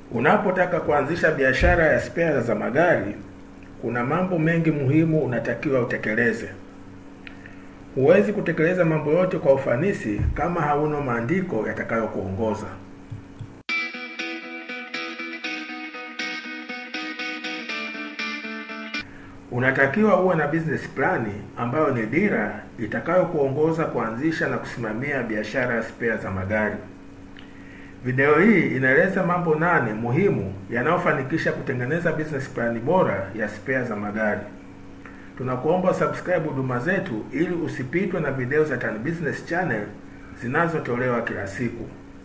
Unapotaka kuanzisha biashara ya spea za magari, kuna mambo mengi muhimu unatakiwa utekeleze. Huwezi kutekeleza mambo yote kwa ufanisi kama hauna maandiko yatakayokuongoza. Unatakiwa uwe na business plan ambayo ni dira itakayokuongoza kuanzisha na kusimamia biashara ya spea za magari. Video hii inaeleza mambo nane muhimu yanayofanikisha kutengeneza business plan bora ya spea za magari. Tunakuomba subscribe huduma zetu ili usipitwe na video za Tan Business Channel zinazotolewa kila siku.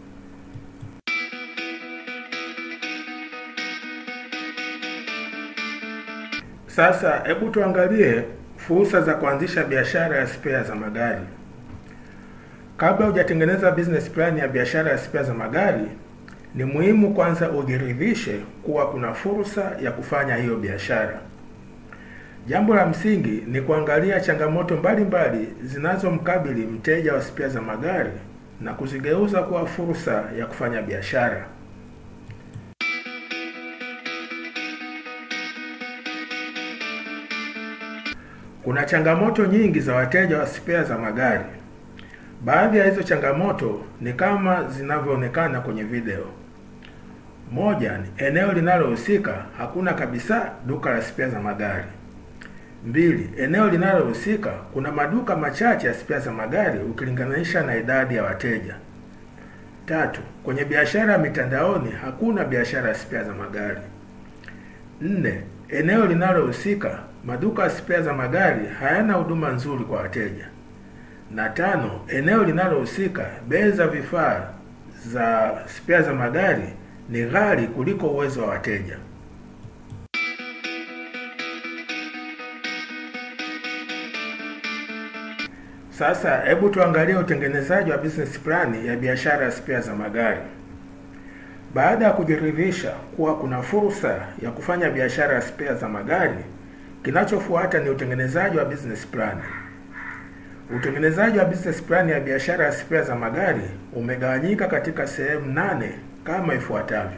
Sasa hebu tuangalie fursa za kuanzisha biashara ya spea za magari. Kabla hujatengeneza business plan ya biashara ya spea za magari, ni muhimu kwanza ujiridhishe kuwa kuna fursa ya kufanya hiyo biashara. Jambo la msingi ni kuangalia changamoto mbalimbali zinazomkabili mteja wa spea za magari na kuzigeuza kuwa fursa ya kufanya biashara. Kuna changamoto nyingi za wateja wa spea za magari. Baadhi ya hizo changamoto ni kama zinavyoonekana kwenye video. Moja ni eneo linalohusika hakuna kabisa duka la spea za magari. Mbili, eneo linalohusika kuna maduka machache ya spea za magari ukilinganisha na idadi ya wateja. Tatu, kwenye biashara ya mitandaoni hakuna biashara ya spea za magari. Nne, eneo linalohusika maduka ya spea za magari hayana huduma nzuri kwa wateja. Na tano, eneo linalohusika bei za vifaa za spea za magari ni ghali kuliko uwezo wa wateja. Sasa hebu tuangalie utengenezaji wa business plan ya biashara ya spea za magari. Baada ya kujiridhisha kuwa kuna fursa ya kufanya biashara ya spea za magari, kinachofuata ni utengenezaji wa business plan. Utengenezaji wa business plan ya biashara ya spea za magari umegawanyika katika sehemu nane kama ifuatavyo.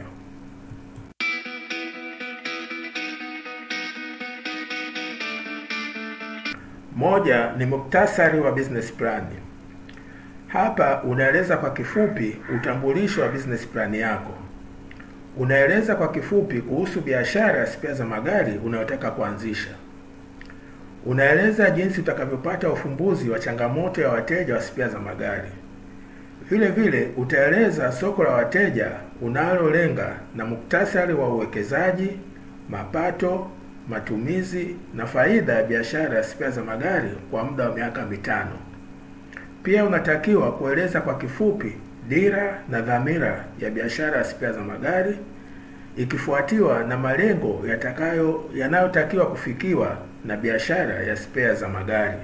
Moja ni muktasari wa business plan. Hapa unaeleza kwa kifupi utambulisho wa business plan yako. Unaeleza kwa kifupi kuhusu biashara ya spea za magari unayotaka kuanzisha. Unaeleza jinsi utakavyopata ufumbuzi wa changamoto ya wateja wa spea za magari. Vile vile utaeleza soko la wateja unalolenga na muktasari wa uwekezaji, mapato, matumizi na faida ya biashara ya spea za magari kwa muda wa miaka mitano. Pia unatakiwa kueleza kwa kifupi dira na dhamira ya biashara ya spea za magari ikifuatiwa na malengo yatakayo yanayotakiwa kufikiwa na biashara ya spea za magari.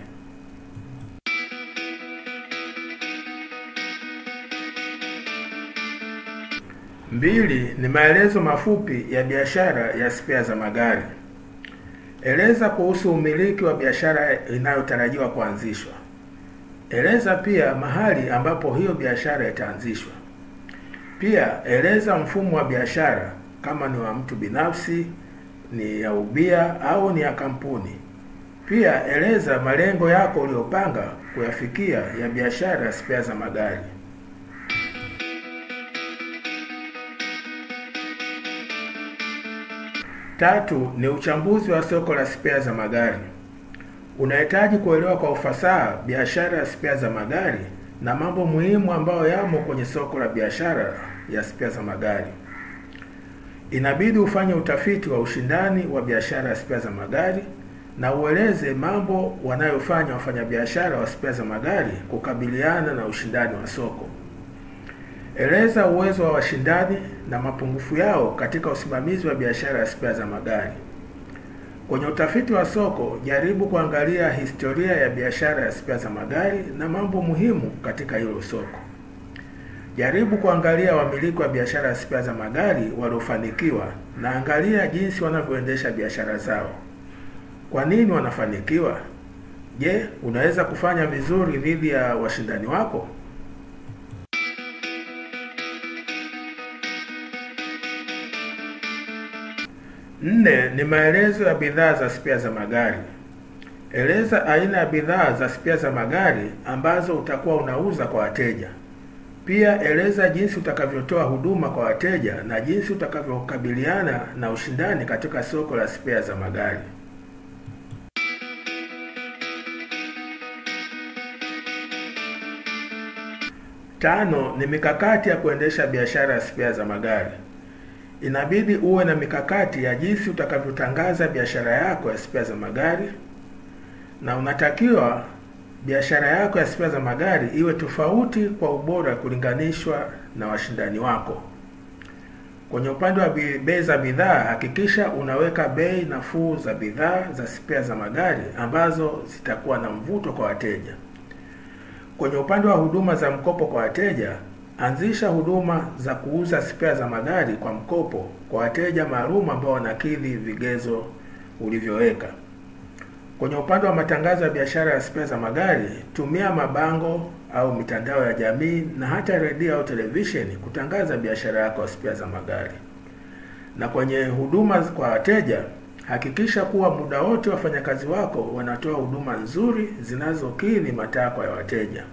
Mbili ni maelezo mafupi ya biashara ya spea za magari. Eleza kuhusu umiliki wa biashara inayotarajiwa kuanzishwa. Eleza pia mahali ambapo hiyo biashara itaanzishwa. Pia eleza mfumo wa biashara kama ni wa mtu binafsi, ni ya ubia au ni ya kampuni. Pia eleza malengo yako uliyopanga kuyafikia ya biashara ya spea za magari. Tatu ni uchambuzi wa soko la spea za magari. Unahitaji kuelewa kwa ufasaha biashara ya spea za magari na mambo muhimu ambayo yamo kwenye soko la biashara ya spea za magari. Inabidi ufanye utafiti wa ushindani wa biashara ya spea za magari na ueleze mambo wanayofanya wafanyabiashara wa spea za magari kukabiliana na ushindani wa soko. Eleza uwezo wa washindani na mapungufu yao katika usimamizi wa biashara ya spea za magari. Kwenye utafiti wa soko, jaribu kuangalia historia ya biashara ya spea za magari na mambo muhimu katika hilo soko. Jaribu kuangalia wamiliki wa biashara ya spea za magari waliofanikiwa na angalia jinsi wanavyoendesha biashara zao. Kwa nini wanafanikiwa? Je, unaweza kufanya vizuri dhidi ya washindani wako? Nne ni maelezo ya bidhaa za spea za magari. Eleza aina ya bidhaa za spea za magari ambazo utakuwa unauza kwa wateja. Pia eleza jinsi utakavyotoa huduma kwa wateja na jinsi utakavyokabiliana na ushindani katika soko la spea za magari. Tano ni mikakati ya kuendesha biashara ya spea za magari. Inabidi uwe na mikakati ya jinsi utakavyotangaza biashara yako ya spea za magari, na unatakiwa biashara yako ya spea za magari iwe tofauti kwa ubora kulinganishwa na washindani wako. Kwenye upande wa bei za bidhaa, hakikisha unaweka bei nafuu za bidhaa za spea za magari ambazo zitakuwa na mvuto kwa wateja. Kwenye upande wa huduma za mkopo kwa wateja, anzisha huduma za kuuza spea za magari kwa mkopo kwa wateja maalum ambao wanakidhi vigezo ulivyoweka. Kwenye upande wa matangazo ya biashara ya spea za magari, tumia mabango au mitandao ya jamii na hata redio au televisheni kutangaza biashara yako ya spea za magari. Na kwenye huduma kwa wateja, hakikisha kuwa muda wote wafanyakazi wako wanatoa huduma nzuri zinazokidhi matakwa ya wateja.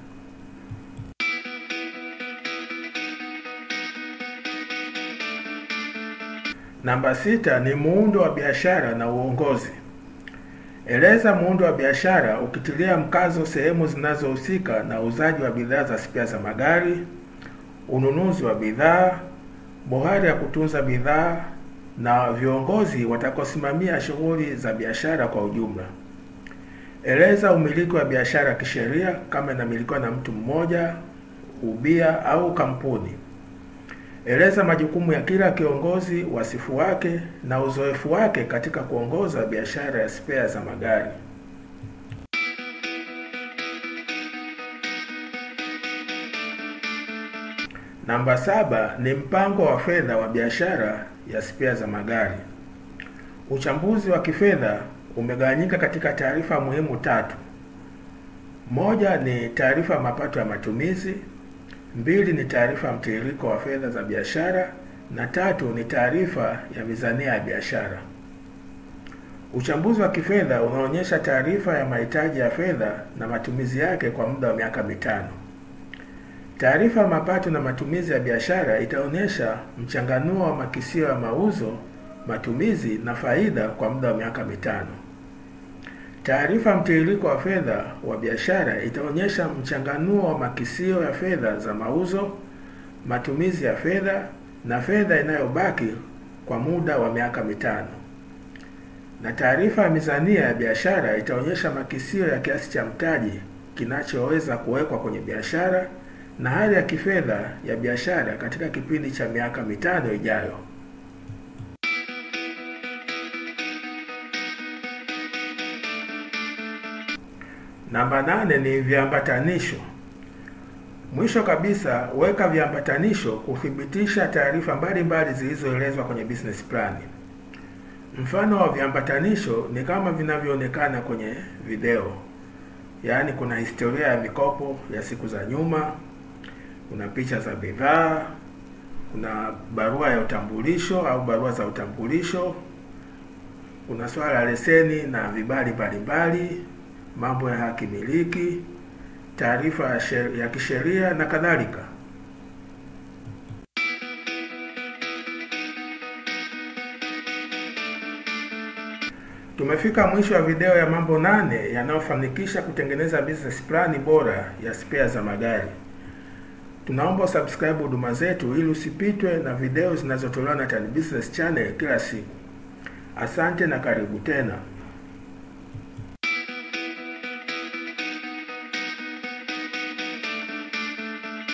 Namba sita ni muundo wa biashara na uongozi. Eleza muundo wa biashara ukitilia mkazo sehemu zinazohusika na uuzaji wa bidhaa za spea za magari, ununuzi wa bidhaa, bohari ya kutunza bidhaa na viongozi watakaosimamia shughuli za biashara kwa ujumla. Eleza umiliki wa biashara kisheria kama inamilikiwa na mtu mmoja, ubia au kampuni. Eleza majukumu ya kila kiongozi, wasifu wake na uzoefu wake katika kuongoza biashara ya spea za magari. Namba saba ni mpango wa fedha wa biashara ya spea za magari. Uchambuzi wa kifedha umegawanyika katika taarifa muhimu tatu. Moja ni taarifa ya mapato ya matumizi, mbili ni taarifa ya mtiririko wa fedha za biashara na tatu ni taarifa ya mizania ya biashara. Uchambuzi wa kifedha unaonyesha taarifa ya mahitaji ya fedha na matumizi yake kwa muda wa miaka mitano. Taarifa ya mapato na matumizi ya biashara itaonyesha mchanganuo wa makisio ya mauzo, matumizi na faida kwa muda wa miaka mitano. Taarifa ya mtiririko wa fedha wa biashara itaonyesha mchanganuo wa makisio ya fedha za mauzo, matumizi ya fedha na fedha inayobaki kwa muda wa miaka mitano. Na taarifa ya mizania ya biashara itaonyesha makisio ya kiasi cha mtaji kinachoweza kuwekwa kwenye biashara na hali ya kifedha ya biashara katika kipindi cha miaka mitano ijayo. Namba nane ni viambatanisho. Mwisho kabisa, weka viambatanisho kuthibitisha taarifa mbalimbali zilizoelezwa kwenye business plan. Mfano wa viambatanisho ni kama vinavyoonekana kwenye video, yaani kuna historia ya mikopo ya siku za nyuma, kuna picha za bidhaa, kuna barua ya utambulisho au barua za utambulisho, kuna swala la leseni na vibali mbalimbali, mambo ya haki miliki, taarifa ya, ya kisheria na kadhalika. Tumefika mwisho wa video ya mambo nane yanayofanikisha kutengeneza business plan bora ya spea za magari. Tunaomba subscribe huduma zetu ili usipitwe na video zinazotolewa na Tan Business Channel kila siku. Asante na karibu tena.